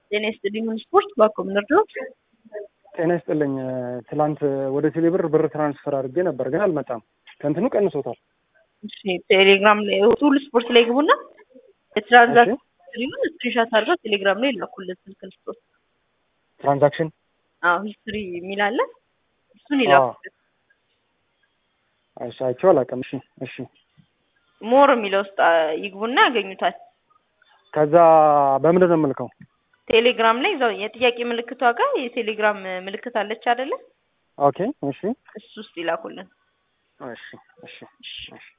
ጤና ይስጥልኝ ስፖርት ባኮም ነርዶች ጤና ይስጥልኝ። ትላንት ወደ ቴሌብር ብር ትራንስፈር አድርጌ ነበር ግን አልመጣም። ከእንትኑ ቀንሶታል። እሺ ቴሌግራም ላይ ሁሉ ስፖርት ላይ ግቡና የትራንዛክሽን ሂስትሪውን ስክሪንሻት አድርገው ቴሌግራም ላይ ይላኩልን ስልክ ስፖርት ትራንዛክሽን አዎ ሂስትሪ የሚል አለ እሱን ይላኩልን። እሺ አይቼው አላውቅም። እሺ እሺ ሞር የሚለው ውስጥ ይግቡና ያገኙታል። ከዛ በምንድን ነው የምልከው? ቴሌግራም ላይ እዛው የጥያቄ ምልክቷ ጋር የቴሌግራም ምልክት አለች አይደለ? ኦኬ እሺ እሱ ውስጥ ይላኩልን። እሺ እሺ እሺ